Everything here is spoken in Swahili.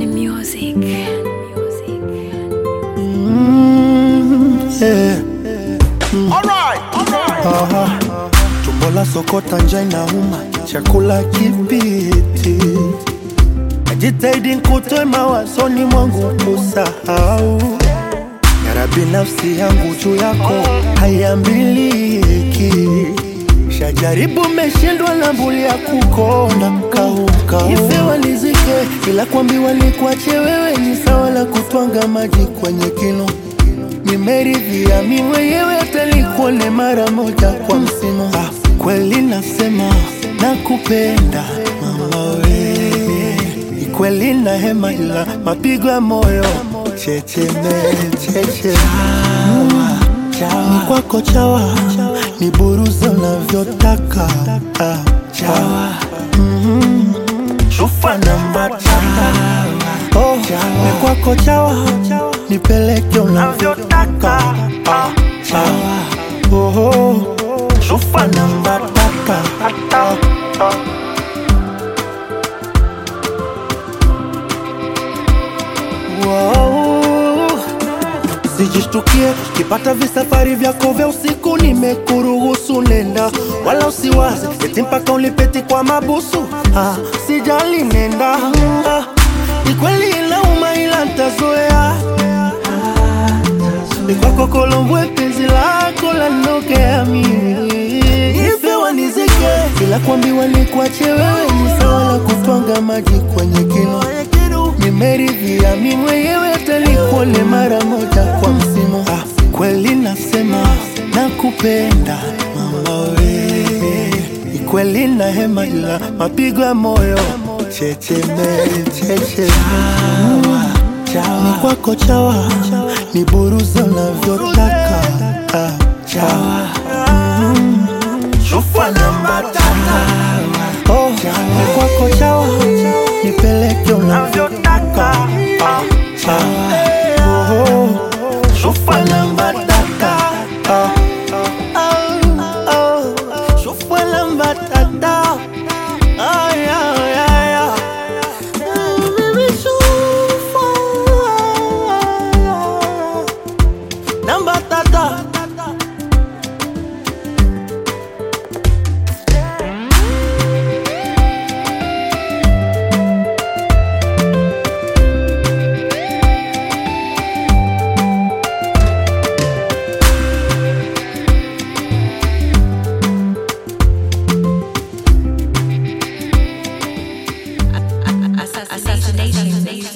Kenny Music. Yeah. Alright, alright. Aha. Tumbo la sokota njaa inauma, chakula kipiti. Najitahidi nikutoe mawazoni mwangu kusahau. Yarabi, nafsi yangu juu yako haiambiliki. Shajaribu meshindwa na mbuli ya kukonda kaukau. Ife walizike, ila kuambiwa nikuache wewe ni sawa la kutwanga maji kwenye kinu nimeridhia mi mwenyewe atalikuone mara moja kwa msimu. Ah, kweli nasema nakupenda mama we, ni kweli na hema, ila mapigo ya moyo checheme cheche ni kwako chawa, ni buruza unavyotaka ah, chawa Mhm. shufa namba tata oh, ni kwako chawa, nipeleke unavyotaka ah, chawa oh, oh. shufa namba tata ah, ah. Wow. Sijishtukie kipata visafari vyako vya usiku, nimekuruhusu nenda, wala usiwaze eti mpaka ulipeti kwa mabusu. Ah, sijali nenda, ah, ni kweli inauma, ila ntazoea. Ni kwako Kolombwe, penzi lako lanokea mimi ife wanizike, ila kuambiwa ni kuache wewe ni sawa la kutwanga maji kwenye kinu nimeridhia mi mwenyewe atalikuone mara moja kwa msimu. Ah, kweli nasema nakupenda mama we, ni kweli na hema, ila mapigo ya moyo checheme cheche ni kwako chawa, ni buruza unavyotaka ah, chawa Mm. shufa namba tata oh, ni kwako chawa, nipeleke unavyotaka ah, chawa oh, shufa namba tata ah, ah, oh, shufa namba tata ah, yeah, yeah, yeah. Mm, baby, shufa namba tata Assassination.